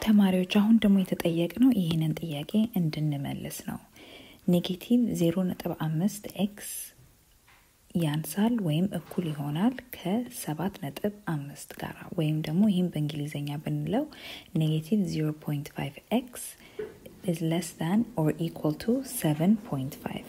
ተማሪዎች አሁን ደግሞ የተጠየቅነው ይህንን ጥያቄ እንድንመልስ ነው። ኔጌቲቭ ዜሮ ነጥብ አምስት ኤክስ ያንሳል ወይም እኩል ይሆናል ከሰባት ነጥብ አምስት ጋር ወይም ደግሞ ይህም በእንግሊዝኛ ብንለው ኔጌቲቭ ዜሮ ፖይንት ፋይቭ ኤክስ is less than or equal to 7.5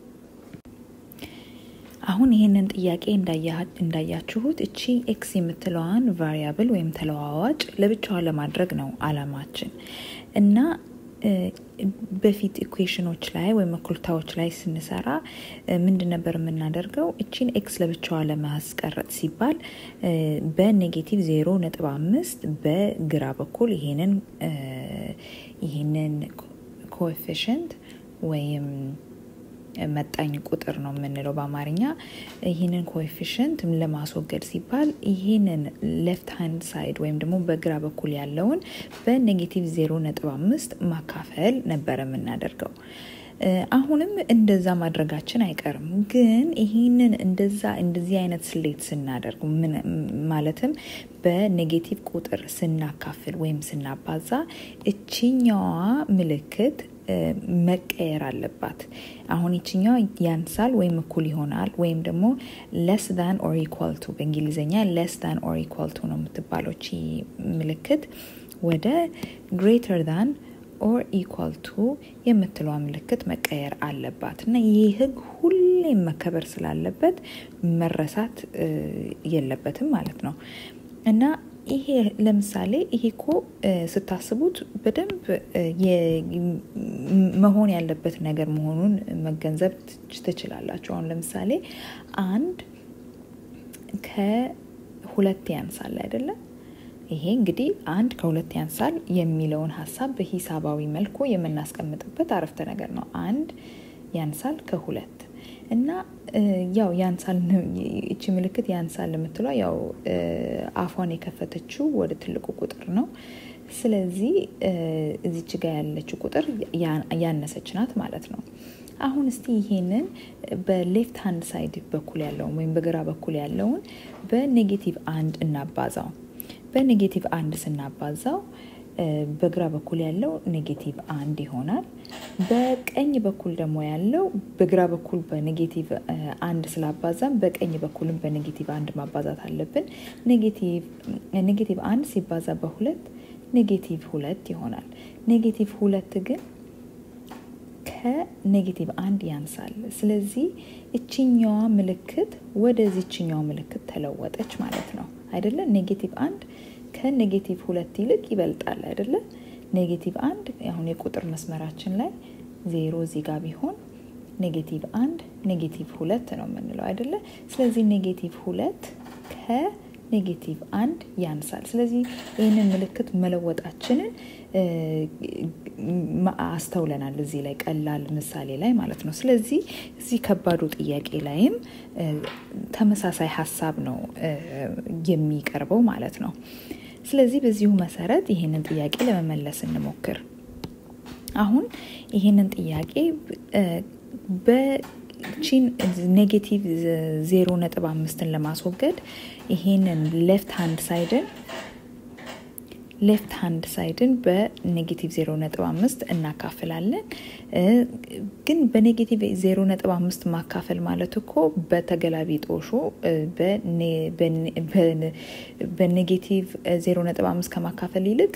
አሁን ይህንን ጥያቄ እንዳያችሁት እቺ ኤክስ የምትለዋን ቫሪያብል ወይም ተለዋዋጭ ለብቻዋ ለማድረግ ነው አላማችን እና በፊት ኢኩዌሽኖች ላይ ወይም እኩልታዎች ላይ ስንሰራ ምንድን ነበር የምናደርገው? እቺን ኤክስ ለብቻዋ ለማስቀረጥ ሲባል በኔጌቲቭ ዜሮ ነጥብ አምስት በግራ በኩል ይሄንን ይህንን ኮኤፊሽንት ወይም መጣኝ ቁጥር ነው የምንለው በአማርኛ። ይህንን ኮኤፊሽንት ለማስወገድ ሲባል ይህንን ሌፍት ሃንድ ሳይድ ወይም ደግሞ በግራ በኩል ያለውን በኔጌቲቭ ዜሮ ነጥብ አምስት ማካፈል ነበር የምናደርገው። አሁንም እንደዛ ማድረጋችን አይቀርም። ግን ይህንን እንደዛ እንደዚህ አይነት ስሌት ስናደርግ ማለትም በኔጌቲቭ ቁጥር ስናካፍል ወይም ስናባዛ እችኛዋ ምልክት መቀየር አለባት። አሁን ይችኛዋ ያንሳል ወይም እኩል ይሆናል ወይም ደግሞ ለስ ዳን ኦር ኢኳል ቱ በእንግሊዝኛ ለስ ዳን ኦር ኢኳል ቱ ነው የምትባለው ቺ ምልክት ወደ ግሬተር ዳን ኦር ኢኳል ቱ የምትለዋ ምልክት መቀየር አለባት እና ይህ ህግ ሁሌም መከበር ስላለበት መረሳት የለበትም ማለት ነው እና ይሄ ለምሳሌ ይሄ እኮ ስታስቡት በደንብ መሆን ያለበት ነገር መሆኑን መገንዘብ ትችላላችሁ። አሁን ለምሳሌ አንድ ከሁለት ያንሳል አይደለም? ይሄ እንግዲህ አንድ ከሁለት ያንሳል የሚለውን ሀሳብ በሂሳባዊ መልኩ የምናስቀምጥበት አረፍተ ነገር ነው። አንድ ያንሳል ከሁለት እና ያው ያንሳል እቺ ምልክት ያንሳል የምትለው ያው አፏን የከፈተችው ወደ ትልቁ ቁጥር ነው። ስለዚህ እዚች ጋር ያለችው ቁጥር ያነሰች ናት ማለት ነው። አሁን እስቲ ይሄንን በሌፍት ሃንድ ሳይድ በኩል ያለውን ወይም በግራ በኩል ያለውን በኔጌቲቭ አንድ እናባዛው። በኔጌቲቭ አንድ ስናባዛው በግራ በኩል ያለው ኔጌቲቭ አንድ ይሆናል። በቀኝ በኩል ደግሞ ያለው በግራ በኩል በኔጌቲቭ አንድ ስላባዛም በቀኝ በኩልም በኔጌቲቭ አንድ ማባዛት አለብን። ኔጌቲቭ አንድ ሲባዛ በሁለት ኔጌቲቭ ሁለት ይሆናል። ኔጌቲቭ ሁለት ግን ከኔጌቲቭ አንድ ያንሳል። ስለዚህ እችኛዋ ምልክት ወደዚችኛዋ ምልክት ተለወጠች ማለት ነው አይደለ? ኔጌቲቭ አንድ ከኔጌቲቭ ሁለት ይልቅ ይበልጣል አይደለ? ኔጌቲቭ አንድ አሁን የቁጥር መስመራችን ላይ ዜሮ እዚህ ጋር ቢሆን ኔጌቲቭ አንድ ኔጌቲቭ ሁለት ነው የምንለው አይደለ? ስለዚህ ኔጌቲቭ ሁለት ከኔጌቲቭ አንድ ያንሳል። ስለዚህ ይህንን ምልክት መለወጣችንን አስተውለናል እዚህ ላይ ቀላል ምሳሌ ላይ ማለት ነው። ስለዚህ እዚህ ከባዱ ጥያቄ ላይም ተመሳሳይ ሀሳብ ነው የሚቀርበው ማለት ነው። ስለዚህ በዚሁ መሰረት ይህንን ጥያቄ ለመመለስ እንሞክር። አሁን ይህንን ጥያቄ በቺን ኔጌቲቭ ዜሮ ነጥብ አምስትን ለማስወገድ ይሄንን ሌፍት ሃንድ ሳይድን ሌፍት ሃንድ ሳይድን በኔጌቲቭ ዜሮ ነጥብ አምስት እናካፍላለን። ግን በኔጌቲቭ ዜሮ ነጥብ አምስት ማካፈል ማለት እኮ በተገላቢጦሹ በኔጌቲቭ ዜሮ ነጥብ አምስት ከማካፈል ይልቅ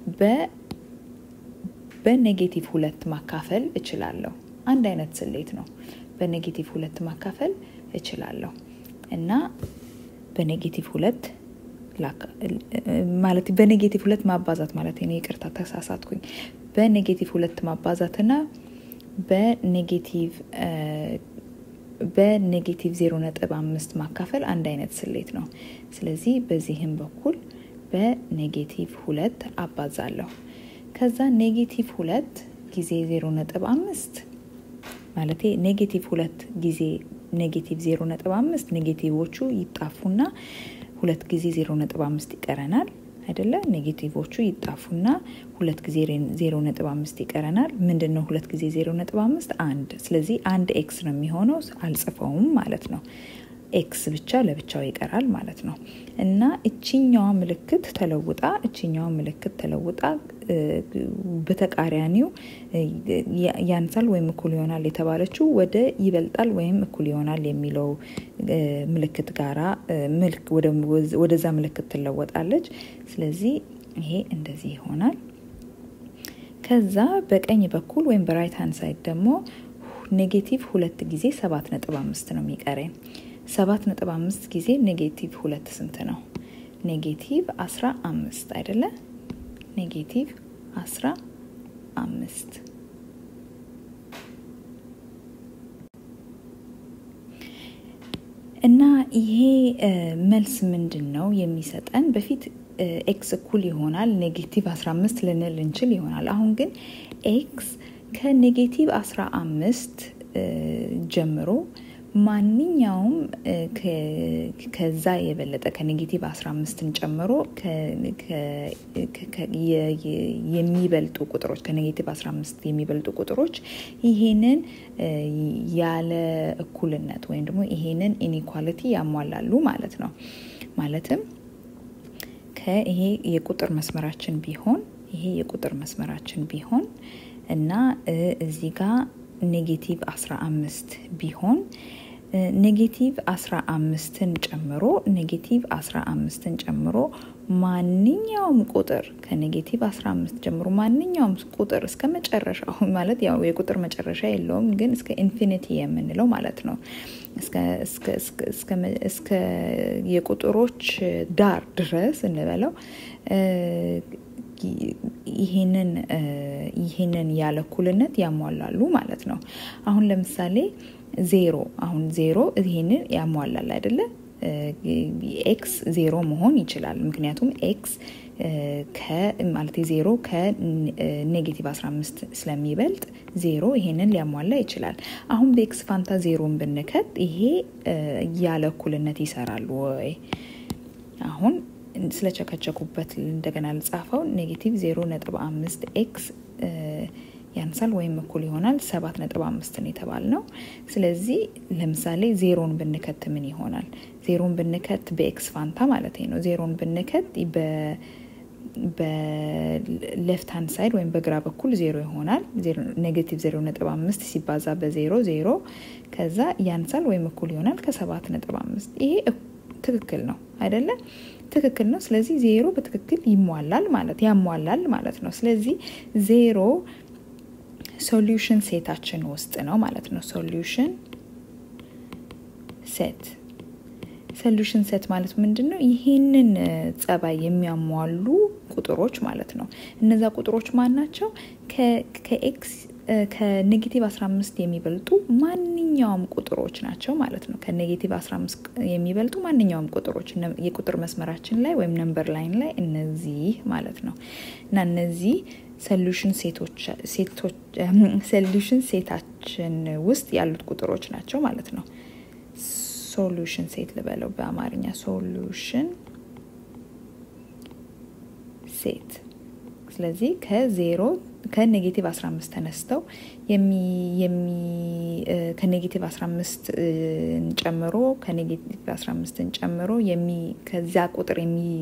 በኔጌቲቭ ሁለት ማካፈል እችላለሁ። አንድ አይነት ስሌት ነው። በኔጌቲቭ ሁለት ማካፈል እችላለሁ እና በኔጌቲቭ ሁለት ማለት በኔጌቲቭ ሁለት ማባዛት ማለት ነው። ይቅርታ ተሳሳትኩኝ። በኔጌቲቭ ሁለት ማባዛትና በኔጌቲቭ በኔጌቲቭ ዜሮ ነጥብ አምስት ማካፈል አንድ አይነት ስሌት ነው። ስለዚህ በዚህም በኩል በኔጌቲቭ ሁለት አባዛለሁ። ከዛ ኔጌቲቭ ሁለት ጊዜ ዜሮ ነጥብ አምስት ማለት ኔጌቲቭ ሁለት ጊዜ ኔጌቲቭ ዜሮ ነጥብ አምስት ኔጌቲቮቹ ይጣፉና ሁለት ጊዜ ዜሮ ነጥብ አምስት ይቀረናል አይደለ? ኔጌቲቮቹ ይጣፉና ሁለት ጊዜ ዜሮ ነጥብ አምስት ይቀረናል። ምንድን ነው ሁለት ጊዜ ዜሮ ነጥብ አምስት አንድ። ስለዚህ አንድ ኤክስ ነው የሚሆነው። አልጽፈውም ማለት ነው። ኤክስ ብቻ ለብቻው ይቀራል ማለት ነው። እና እችኛዋ ምልክት ተለውጣ እችኛዋ ምልክት ተለውጣ በተቃራኒው ያንሳል ወይም እኩል ይሆናል የተባለችው ወደ ይበልጣል ወይም እኩል ይሆናል የሚለው ምልክት ጋራ ወደዛ ምልክት ትለወጣለች። ስለዚህ ይሄ እንደዚህ ይሆናል። ከዛ በቀኝ በኩል ወይም በራይት ሃንድ ሳይድ ደግሞ ኔጌቲቭ ሁለት ጊዜ ሰባት ነጥብ አምስት ነው የሚቀረኝ። ሰባት ነጥብ አምስት ጊዜ ኔጌቲቭ ሁለት ስንት ነው? ኔጌቲቭ አስራ አምስት አይደለ? ኔጌቲቭ አስራ አምስት እና ይሄ መልስ ምንድን ነው የሚሰጠን? በፊት ኤክስ እኩል ይሆናል ኔጌቲቭ 15 ልንል እንችል ይሆናል። አሁን ግን ኤክስ ከኔጌቲቭ 15 ጀምሮ ማንኛውም ከዛ የበለጠ ከኔጌቲቭ 15ን ጨምሮ የሚበልጡ ቁጥሮች ከኔጌቲቭ 15 የሚበልጡ ቁጥሮች ይሄንን ያለ እኩልነት ወይም ደግሞ ይሄንን ኢኒኳሊቲ ያሟላሉ ማለት ነው። ማለትም ከይሄ የቁጥር መስመራችን ቢሆን ይሄ የቁጥር መስመራችን ቢሆን እና እዚህ ጋር ኔጌቲቭ 15 ቢሆን ኔጌቲቭ 15ን ጨምሮ ኔጌቲቭ 15ን ጨምሮ ማንኛውም ቁጥር ከኔጌቲቭ 15 ጀምሮ ማንኛውም ቁጥር እስከ መጨረሻው ማለት ያው የቁጥር መጨረሻ የለውም፣ ግን እስከ ኢንፊኒቲ የምንለው ማለት ነው። እስከ የቁጥሮች ዳር ድረስ እንበለው ይሄንን ይሄንን ያለ እኩልነት ያሟላሉ ማለት ነው። አሁን ለምሳሌ ዜሮ አሁን ዜሮ ይሄንን ያሟላል አይደለ? ኤክስ ዜሮ መሆን ይችላል። ምክንያቱም ኤክስ ማለት ዜሮ ከኔጌቲቭ 15 ስለሚበልጥ ዜሮ ይሄንን ሊያሟላ ይችላል። አሁን በኤክስ ፋንታ ዜሮን ብንከት ይሄ ያለ እኩልነት ይሰራል ወይ? አሁን ስለቸከቸኩበት እንደገና ልጻፈው። ኔጌቲቭ ዜሮ ነጥብ አምስት ኤክስ ያንሳል ወይም እኩል ይሆናል ሰባት ነጥብ አምስትን የተባል ነው። ስለዚህ ለምሳሌ ዜሮን ብንከት ምን ይሆናል? ዜሮን ብንከት በኤክስ ፋንታ ማለት ነው። ዜሮን ብንከት በሌፍት ሃንድ ሳይድ ወይም በግራ በኩል ዜሮ ይሆናል። ኔጌቲቭ ዜሮ ነጥብ አምስት ሲባዛ በዜሮ ዜሮ፣ ከዛ ያንሳል ወይም እኩል ይሆናል ከሰባት ነጥብ አምስት ይሄ ትክክል ነው አይደለም? ትክክል ነው። ስለዚህ ዜሮ በትክክል ይሟላል ማለት ያሟላል ማለት ነው። ስለዚህ ዜሮ ሶሉሽን ሴታችን ውስጥ ነው ማለት ነው። ሶሉሽን ሴት ሶሉሽን ሴት ማለት ምንድን ነው? ይህንን ጸባይ የሚያሟሉ ቁጥሮች ማለት ነው። እነዛ ቁጥሮች ማን ናቸው? ከኤክስ ከኔጌቲቭ 15 የሚበልጡ ማንኛውም ቁጥሮች ናቸው ማለት ነው። ከኔጌቲቭ 15 የሚበልጡ ማንኛውም ቁጥሮች የቁጥር መስመራችን ላይ ወይም ነምበር ላይን ላይ እነዚህ ማለት ነው እና እነዚህ ሶሉሽን ሴታችን ውስጥ ያሉት ቁጥሮች ናቸው ማለት ነው። ሶሉሽን ሴት ልበለው በአማርኛ ሶሉሽን ሴት። ስለዚህ ከዜሮ ከኔጌቲቭ 15 ተነስተው ከኔጌቲቭ 15 ጨምሮ ከኔጌቲቭ 15ን ጨምሮ ከዚያ ቁጥር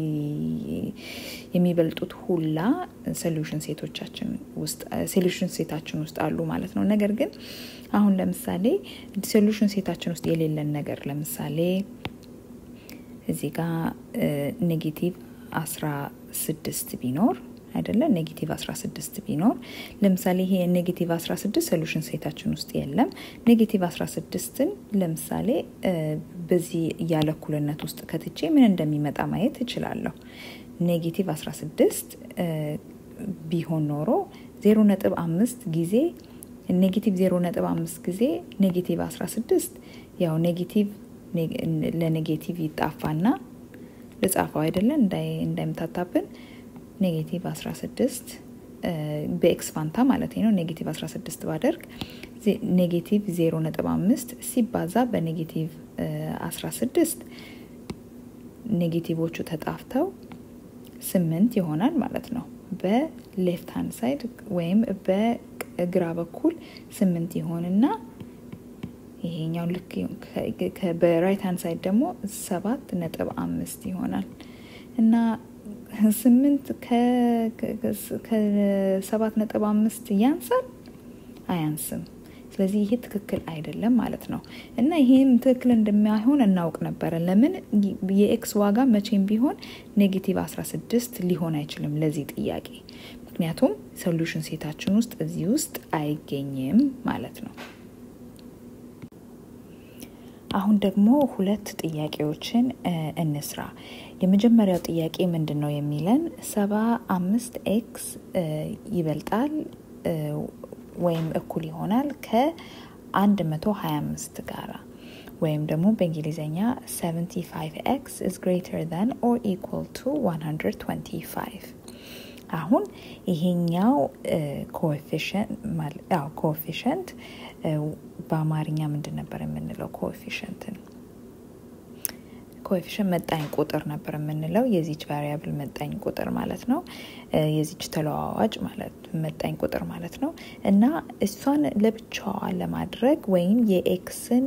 የሚበልጡት ሁላ ሶሉሽን ሴቶቻችን ውስጥ ሶሉሽን ሴታችን ውስጥ አሉ ማለት ነው። ነገር ግን አሁን ለምሳሌ ሶሉሽን ሴታችን ውስጥ የሌለን ነገር ለምሳሌ እዚህ ጋር ኔጌቲቭ 16 ቢኖር አይደለ ኔጌቲቭ 16 ቢኖር ለምሳሌ ይሄ ኔጌቲቭ 16 ሶሉሽን ሴታችን ውስጥ የለም። ኔጌቲቭ 16ን ለምሳሌ በዚህ ያለ እኩልነት ውስጥ ከትቼ ምን እንደሚመጣ ማየት እችላለሁ። ኔጌቲቭ 16 ቢሆን ኖሮ 0.5 ጊዜ ኔጌቲቭ 0.5 ጊዜ ኔጌቲቭ 16 ያው ኔጌቲቭ ለኔጌቲቭ ይጣፋና ልጻፈው አይደለ እንዳይምታታብን ኔጌቲቭ 16 በኤክስ ፋንታ ማለት ነው። ኔጌቲቭ 16 ባደርግ ኔጌቲቭ 0.5 ሲባዛ በኔጌቲቭ 16 ኔጌቲቮቹ ተጣፍተው ስምንት ይሆናል ማለት ነው። በሌፍት ሃንድ ሳይድ ወይም በግራ በኩል ስምንት ይሆንና ይሄኛው ልክ በራይት ሃንድ ሳይድ ደግሞ ሰባት ነጥብ አምስት ይሆናል እና ስምንት ከሰባት ነጥብ አምስት ያንሳል አያንስም። ስለዚህ ይሄ ትክክል አይደለም ማለት ነው እና ይሄም ትክክል እንደማይሆን እናውቅ ነበረ። ለምን የኤክስ ዋጋ መቼም ቢሆን ኔጌቲቭ 16 ሊሆን አይችልም ለዚህ ጥያቄ ምክንያቱም ሶሉሽን ሴታችን ውስጥ እዚህ ውስጥ አይገኝም ማለት ነው። አሁን ደግሞ ሁለት ጥያቄዎችን እንስራ። የመጀመሪያው ጥያቄ ምንድን ነው የሚለን ሰባ አምስት ኤክስ ይበልጣል ወይም እኩል ይሆናል ከ125 ጋራ ወይም ደግሞ በእንግሊዝኛ 75 ኤክስ is greater than or equal to 125 አሁን ይሄኛው ኮኤፊሽንት በአማርኛ ምንድን ነበር የምንለው? ኮኤፊሽንትን ኮኤፊሽንት መጣኝ ቁጥር ነበር የምንለው የዚች ቫሪያብል መጣኝ ቁጥር ማለት ነው። የዚች ተለዋዋጭ ማለት መጣኝ ቁጥር ማለት ነው እና እሷን ለብቻዋ ለማድረግ ወይም የኤክስን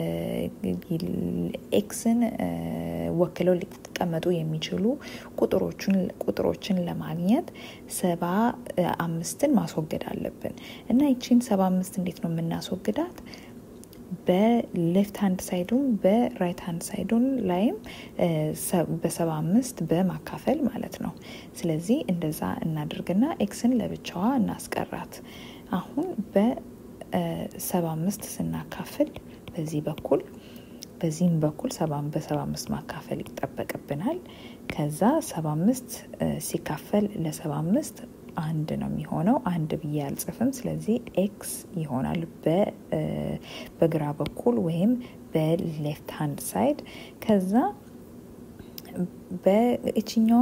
ኤክስን ወክለው ሊቀመጡ የሚችሉ ቁጥሮችን ለማግኘት ሰባ አምስትን ማስወገድ አለብን እና ይቺን ሰባ አምስት እንዴት ነው የምናስወግዳት? በሌፍት ሃንድ ሳይዱን በራይት ሃንድ ሳይዱን ላይም በሰባ አምስት በማካፈል ማለት ነው። ስለዚህ እንደዛ እናድርግና ኤክስን ለብቻዋ እናስቀራት። አሁን በሰባ አምስት ስናካፍል በዚህ በኩል በዚህም በኩል በሰባ አምስት ማካፈል ይጠበቅብናል። ከዛ ሰባ አምስት ሲካፈል ለሰባ አምስት አንድ ነው የሚሆነው። አንድ ብዬ አልጽፍም። ስለዚህ ኤክስ ይሆናል በግራ በኩል ወይም በሌፍት ሃንድ ሳይድ። ከዛ በእችኛዋ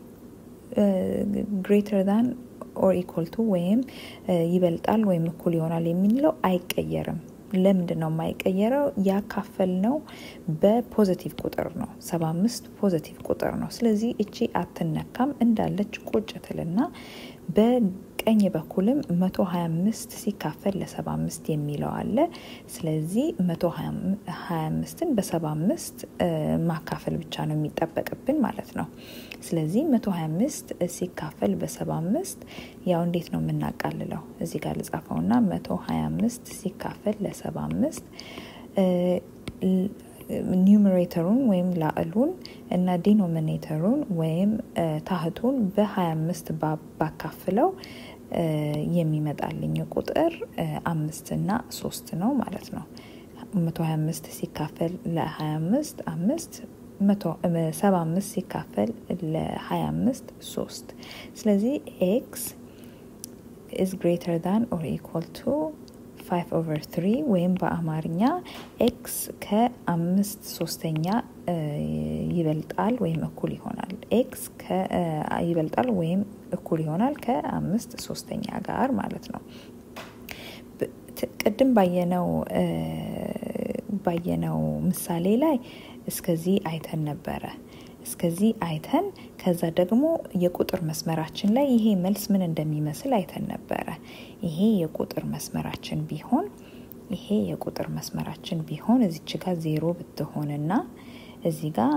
ግሬተር ዛን ኦር ኢኳል ቱ ወይም ይበልጣል ወይም እኩል ይሆናል የሚለው አይቀየርም። ለምንድን ነው የማይቀየረው? ያካፈል ነው በፖዘቲቭ ቁጥር ነው። ሰባ አምስት ፖዘቲቭ ቁጥር ነው። ስለዚህ እቺ አትነካም እንዳለች ቁጭ ትልና በቀኝ በኩልም መቶ ሀያ አምስት ሲካፈል ለሰባ አምስት የሚለው አለ። ስለዚህ መቶ ሀያ አምስትን በሰባ አምስት ማካፈል ብቻ ነው የሚጠበቅብን ማለት ነው። ስለዚህ መቶ ሀያ አምስት ሲካፈል በሰባ አምስት ያው እንዴት ነው የምናቃልለው? እዚህ ጋር ልጻፈውና መቶ ሀያ አምስት ሲካፈል ለሰባ አምስት ኒውመሬተሩን ወይም ላዕሉን እና ዲኖሚኔተሩን ወይም ታህቱን በ25 ባካፍለው የሚመጣልኝ ቁጥር አምስት እና ሶስት ነው ማለት ነው። 125 ሲካፈል ለ25 አምስት 75 ሲካፈል ለ25 ሶስት ስለዚህ ኤክስ ኢዝ ግሬተር ዳን ኦር ኢኳል ቱ 5 ኦቨር 3 ወይም በአማርኛ ኤክስ ከአምስት ሶስተኛ ይበልጣል ወይም እኩል ይሆናል። ኤክስ ይበልጣል ወይም እኩል ይሆናል ከአምስት ሶስተኛ ጋር ማለት ነው። ቅድም ባየነው ባየነው ምሳሌ ላይ እስከዚህ አይተን ነበረ። እስከዚህ አይተን ከዛ ደግሞ የቁጥር መስመራችን ላይ ይሄ መልስ ምን እንደሚመስል አይተን ነበረ። ይሄ የቁጥር መስመራችን ቢሆን ይሄ የቁጥር መስመራችን ቢሆን እዚች ጋር ዜሮ ብትሆንና እዚህ ጋር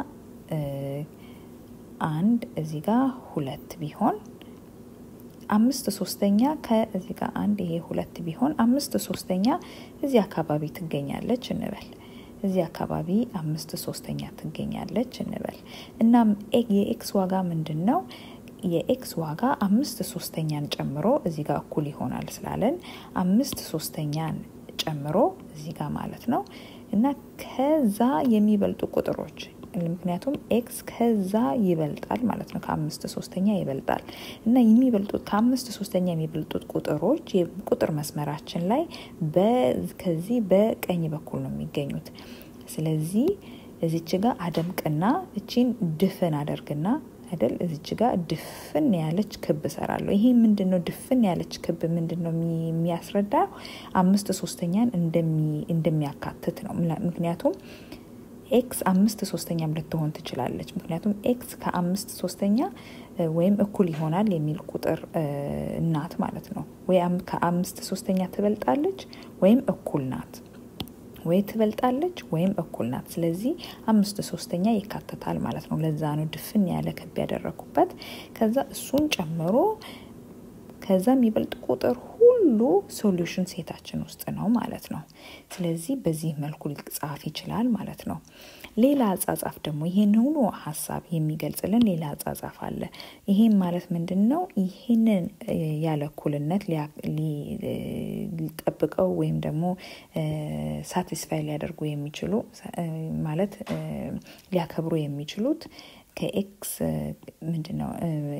አንድ እዚህ ጋር ሁለት ቢሆን አምስት ሶስተኛ ከዚህ ጋር አንድ ይሄ ሁለት ቢሆን አምስት ሶስተኛ እዚህ አካባቢ ትገኛለች እንበል። እዚህ አካባቢ አምስት ሶስተኛ ትገኛለች እንበል። እናም የኤክስ ዋጋ ምንድን ነው? የኤክስ ዋጋ አምስት ሶስተኛን ጨምሮ እዚህ ጋር እኩል ይሆናል ስላለን አምስት ሶስተኛን ጨምሮ እዚህ ጋር ማለት ነው እና ከዛ የሚበልጡ ቁጥሮች ምክንያቱም ኤክስ ከዛ ይበልጣል ማለት ነው። ከአምስት ሶስተኛ ይበልጣል እና የሚበልጡት ከአምስት ሶስተኛ የሚበልጡት ቁጥሮች የቁጥር መስመራችን ላይ ከዚህ በቀኝ በኩል ነው የሚገኙት። ስለዚህ እዚች ጋር አደምቅና እቺን ድፍን አደርግና አይደል እዚች ጋር ድፍን ያለች ክብ እሰራለሁ። ይሄ ምንድን ነው? ድፍን ያለች ክብ ምንድን ነው የሚያስረዳው? አምስት ሶስተኛን እንደሚያካትት ነው። ምክንያቱም ኤክስ አምስት ሶስተኛም ልትሆን ትችላለች። ምክንያቱም ኤክስ ከአምስት ሶስተኛ ወይም እኩል ይሆናል የሚል ቁጥር ናት ማለት ነው። ወይ ከአምስት ሶስተኛ ትበልጣለች ወይም እኩል ናት። ወይ ትበልጣለች ወይም እኩል ናት። ስለዚህ አምስት ሶስተኛ ይካተታል ማለት ነው። ለዛ ነው ድፍን ያለ ክብ ያደረኩበት። ከዛ እሱን ጨምሮ ከዛ የሚበልጥ ቁጥር ሁሉ ሶሉሽን ሴታችን ውስጥ ነው ማለት ነው። ስለዚህ በዚህ መልኩ ሊጻፍ ይችላል ማለት ነው። ሌላ አጻጻፍ ደግሞ ይህን ሁሉ ሀሳብ የሚገልጽልን ሌላ አጻጻፍ አለ። ይሄም ማለት ምንድን ነው? ይህንን ያለ እኩልነት ሊጠብቀው ወይም ደግሞ ሳቲስፋይ ሊያደርጉ የሚችሉ ማለት ሊያከብሩ የሚችሉት ከኤክስ ምንድን ነው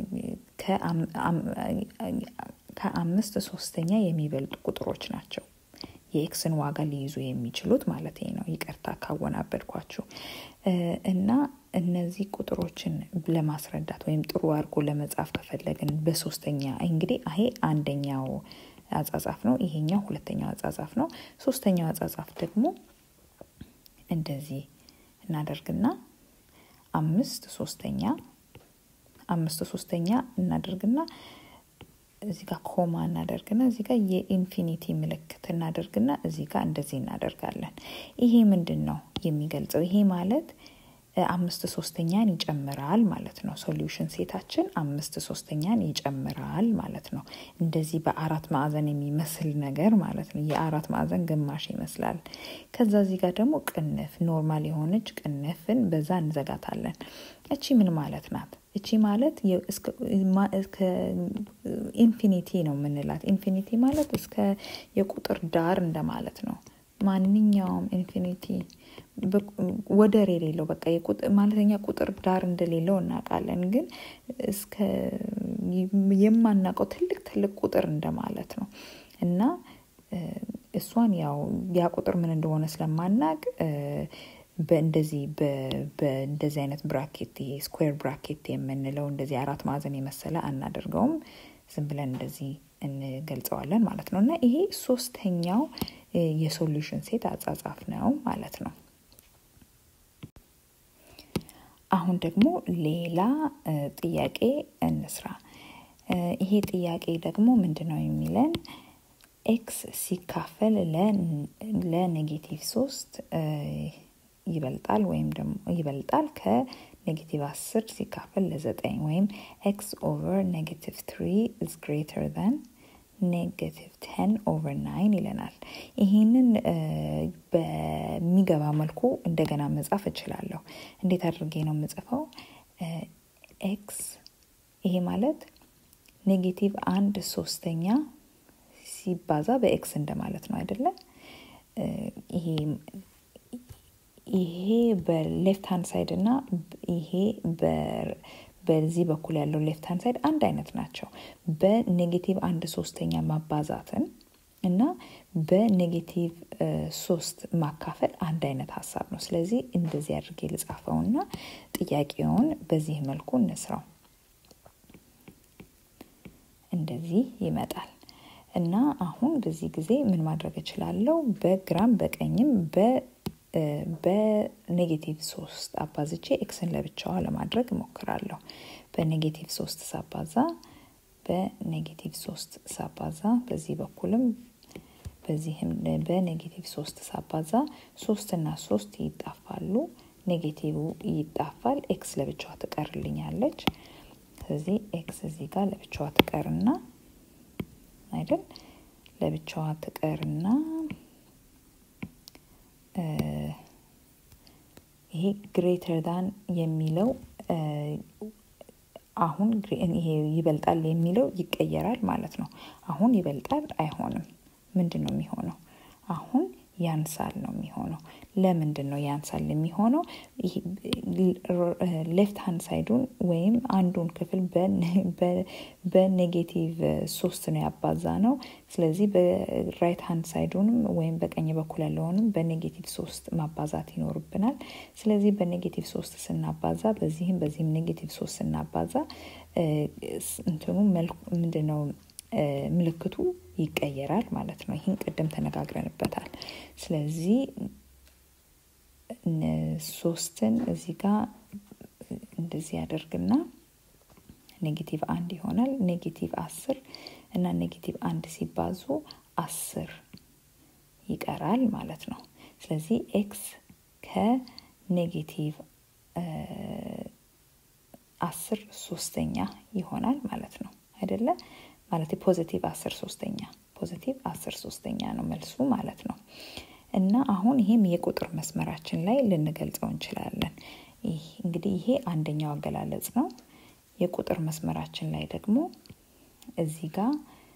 ከአምስት ሶስተኛ የሚበልጡ ቁጥሮች ናቸው። የኤክስን ዋጋ ሊይዙ የሚችሉት ማለት ነው። ይቅርታ ካወናበድኳችሁ እና እነዚህ ቁጥሮችን ለማስረዳት ወይም ጥሩ አድርጎ ለመጻፍ ከፈለግን በሶስተኛ እንግዲህ ይሄ አንደኛው አጻጻፍ ነው። ይሄኛው ሁለተኛው አጻጻፍ ነው። ሶስተኛው አጻጻፍ ደግሞ እንደዚህ እናደርግና አምስት ሶስተኛ አምስት ሶስተኛ እናደርግና እዚህ ጋር ኮማ እናደርግና እዚህ ጋር የኢንፊኒቲ ምልክት እናደርግና እዚህ ጋር እንደዚህ እናደርጋለን። ይሄ ምንድን ነው የሚገልጸው? ይሄ ማለት አምስት ሶስተኛን ይጨምራል ማለት ነው። ሶሉሽን ሴታችን አምስት ሶስተኛን ይጨምራል ማለት ነው። እንደዚህ በአራት ማዕዘን የሚመስል ነገር ማለት ነው። የአራት ማዕዘን ግማሽ ይመስላል። ከዛ እዚህ ጋር ደግሞ ቅንፍ ኖርማል የሆነች ቅንፍን በዛ እንዘጋታለን። እቺ ምን ማለት ናት? እቺ ማለት ኢንፊኒቲ ነው የምንላት። ኢንፊኒቲ ማለት እስከ የቁጥር ዳር እንደማለት ነው። ማንኛውም ኢንፊኒቲ ወደር የሌለው በቃ ማለተኛ ቁጥር ዳር እንደሌለው እናውቃለን። ግን እስከ የማናውቀው ትልቅ ትልቅ ቁጥር እንደማለት ነው እና እሷን ያው ያ ቁጥር ምን እንደሆነ ስለማናቅ በእንደዚህ በእንደዚህ አይነት ብራኬት ይሄ ስኩዌር ብራኬት የምንለው እንደዚህ አራት ማዕዘን የመሰለ አናደርገውም። ዝም ብለን እንደዚህ እንገልጸዋለን ማለት ነው እና ይሄ ሶስተኛው የሶሉሽን ሴት አጻጻፍ ነው ማለት ነው። አሁን ደግሞ ሌላ ጥያቄ እንስራ። ይሄ ጥያቄ ደግሞ ምንድን ነው የሚለን ኤክስ ሲካፈል ለኔጌቲቭ ሶስት ይበልጣል ወይም ደግሞ ይበልጣል ከኔጌቲቭ አስር ሲካፈል ለዘጠኝ ወይም ኤክስ ኦቨር ኔጌቲቭ ትሪ ኢዝ ግሬተር ዛን ኔጌቲቭ ቴን ኦቨር ናይን ይለናል። ይህንን በሚገባ መልኩ እንደገና መጻፍ እችላለሁ። እንዴት አድርጌ ነው የምጽፈው? ኤክስ ይሄ ማለት ኔጌቲቭ አንድ ሶስተኛ ሲባዛ በኤክስ እንደማለት ነው አይደለም? ይሄ ይሄ በሌፍት ሃንድ ሳይድ እና ይሄ በዚህ በኩል ያለው ሌፍት ሃንድ ሳይድ አንድ አይነት ናቸው። በኔጌቲቭ አንድ ሶስተኛ ማባዛትን እና በኔጌቲቭ ሶስት ማካፈል አንድ አይነት ሀሳብ ነው። ስለዚህ እንደዚህ አድርጌ ልጻፈውና ጥያቄውን በዚህ መልኩ እንስራው። እንደዚህ ይመጣል እና አሁን በዚህ ጊዜ ምን ማድረግ እችላለሁ? በግራም በቀኝም በኔጌቲቭ ሶስት አባዝቼ ኤክስን ለብቻዋ ለማድረግ እሞክራለሁ። በኔጌቲቭ ሶስት ሳባዛ በኔጌቲቭ ሶስት ሳባዛ በዚህ በኩልም በዚህም በኔጌቲቭ ሶስት ሳባዛ ሶስት እና ሶስት ይጣፋሉ። ኔጌቲቭ ይጣፋል። ኤክስ ለብቻዋ ትቀርልኛለች። ስለዚህ ኤክስ እዚህ ጋር ለብቻዋ ትቀርና አይደል ለብቻዋ ትቀርና ይሄ ግሬተር ዳን የሚለው አሁን ይሄ ይበልጣል የሚለው ይቀየራል ማለት ነው። አሁን ይበልጣል አይሆንም። ምንድን ነው የሚሆነው? አሁን ያንሳል ነው የሚሆነው። ለምንድን ነው ያንሳል የሚሆነው? ሌፍት ሃንድ ሳይዱን ወይም አንዱን ክፍል በኔጌቲቭ ሶስት ነው ያባዛ ነው። ስለዚህ በራይት ሃንድ ሳይዱንም ወይም በቀኝ በኩል ያለውንም በኔጌቲቭ ሶስት ማባዛት ይኖርብናል። ስለዚህ በኔጌቲቭ ሶስት ስናባዛ በዚህም በዚህም ኔጌቲቭ ሶስት ስናባዛ እንትኑ ምንድን ነው ምልክቱ ይቀየራል ማለት ነው። ይህን ቅድም ተነጋግረንበታል። ስለዚህ ሶስትን እዚህ ጋር እንደዚህ ያደርግና ኔጌቲቭ አንድ ይሆናል። ኔጌቲቭ አስር እና ኔጌቲቭ አንድ ሲባዙ አስር ይቀራል ማለት ነው። ስለዚህ ኤክስ ከኔጌቲቭ አስር ሶስተኛ ይሆናል ማለት ነው አይደለ? ማለት ፖዚቲቭ አስር ሶስተኛ ፖዚቲቭ አስር ሶስተኛ ነው መልሱ ማለት ነው። እና አሁን ይሄም የቁጥር መስመራችን ላይ ልንገልጸው እንችላለን። ይህ እንግዲህ ይሄ አንደኛው አገላለጽ ነው። የቁጥር መስመራችን ላይ ደግሞ እዚህ ጋር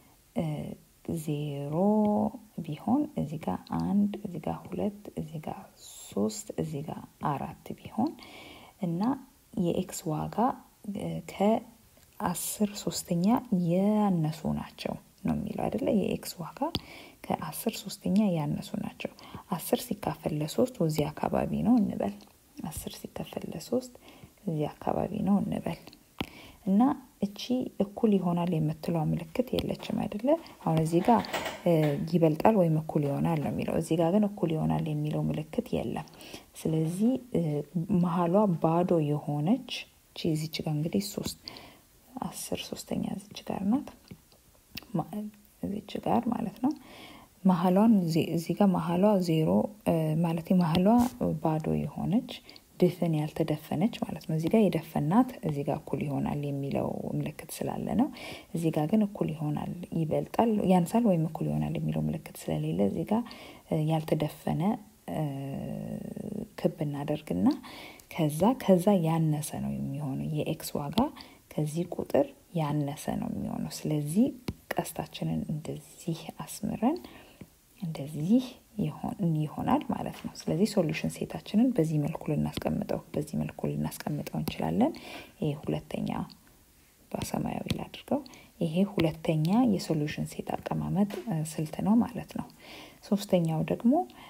ዜሮ ቢሆን እዚህ ጋር አንድ እዚህ ጋር ሁለት እዚህ ጋር ሶስት እዚህ ጋር አራት ቢሆን እና የኤክስ ዋጋ ከአስር ሶስተኛ ያነሱ ናቸው ነው የሚለው አይደለ? የኤክስ ዋጋ ከአስር ሶስተኛ ያነሱ ናቸው። አስር ሲካፈል ለሶስት እዚህ አካባቢ ነው እንበል። አስር ሲካፈል ለሶስት እዚህ አካባቢ ነው እንበል እና እቺ እኩል ይሆናል የምትለው ምልክት የለችም አይደለ? አሁን እዚህ ጋር ይበልጣል ወይም እኩል ይሆናል ነው የሚለው። እዚህ ጋር ግን እኩል ይሆናል የሚለው ምልክት የለም። ስለዚህ መሀሏ ባዶ የሆነች እቺ እዚች ጋር እንግዲህ ሶስት አስር ሶስተኛ እዚች ጋር ናት። እዚች ጋር ማለት ነው። መሀሏን እዚህ ጋር መሀሏ ዜሮ ማለት መሀሏ ባዶ የሆነች ድፍን ያልተደፈነች ማለት ነው። እዚህ ጋር የደፈናት እዚህ ጋር እኩል ይሆናል የሚለው ምልክት ስላለ ነው። እዚህ ጋር ግን እኩል ይሆናል ይበልጣል፣ ያንሳል ወይም እኩል ይሆናል የሚለው ምልክት ስለሌለ እዚህ ጋር ያልተደፈነ ክብ እናደርግና ከዛ ከዛ ያነሰ ነው የሚሆነው የኤክስ ዋጋ ከዚህ ቁጥር ያነሰ ነው የሚሆነው። ስለዚህ ቀስታችንን እንደዚህ አስምረን እንደዚህ ይሆናል ማለት ነው። ስለዚህ ሶሉሽን ሴታችንን በዚህ መልኩ ልናስቀምጠው በዚህ መልኩ ልናስቀምጠው እንችላለን። ይሄ ሁለተኛ በሰማያዊ ላድርገው። ይሄ ሁለተኛ የሶሉሽን ሴት አቀማመጥ ስልት ነው ማለት ነው። ሶስተኛው ደግሞ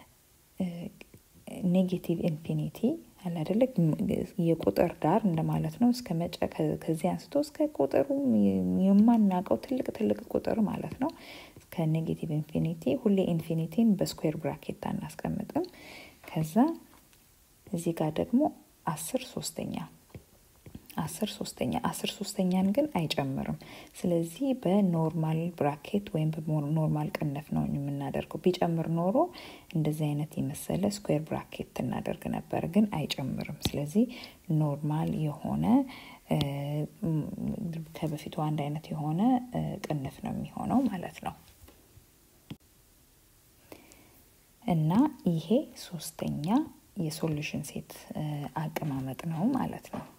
ኔጌቲቭ ኢንፊኒቲ አለ አይደለ? የቁጥር ዳር እንደማለት ነው። እስከ መጨ ከዚህ አንስቶ እስከ ቁጥሩ የማናውቀው ትልቅ ትልቅ ቁጥር ማለት ነው። ከኔጌቲቭ ኢንፊኒቲ ሁሌ ኢንፊኒቲን በስኩዌር ብራኬት አናስቀምጥም። ከዛ እዚህ ጋር ደግሞ አስር ሶስተኛ አስር ሶስተኛ አስር ሶስተኛን ግን አይጨምርም። ስለዚህ በኖርማል ብራኬት ወይም በኖርማል ቅንፍ ነው የምናደርገው። ቢጨምር ኖሮ እንደዚህ አይነት የመሰለ ስኩዌር ብራኬት እናደርግ ነበር፣ ግን አይጨምርም። ስለዚህ ኖርማል የሆነ ከበፊቱ አንድ አይነት የሆነ ቅንፍ ነው የሚሆነው ማለት ነው። እና ይሄ ሶስተኛ የሶሉሽን ሴት አቀማመጥ ነው ማለት ነው።